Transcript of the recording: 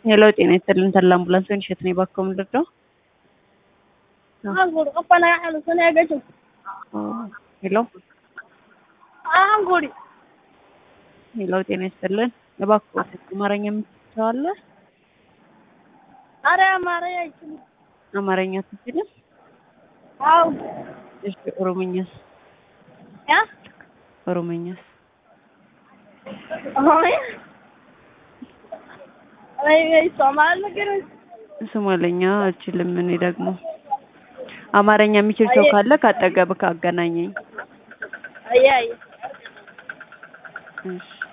Hello, ጤና ይስጥልን ተላ አምቡላንስ ሆን እሸት ነኝ። እባክዎ ምንድን ነው? Anguri qofana xanuunsanaya gajo ሄሎ anguri ሄሎ፣ ጤና ይስጥልን እባክዎ አማርኛ የምትችለው አለ? አረ አማርኛ አይችልም። አማርኛ አትችልም? አው እሺ፣ ኦሮምኛስ? ያ ኦሮምኛስ? ኦሮምኛ አይ አይ ሶማል ነገር ሶማለኛ አልችልም። እኔ ደግሞ አማርኛ የሚችል ሰው ካለ ካጠገብህ አገናኘኝ። አይ አይ እሺ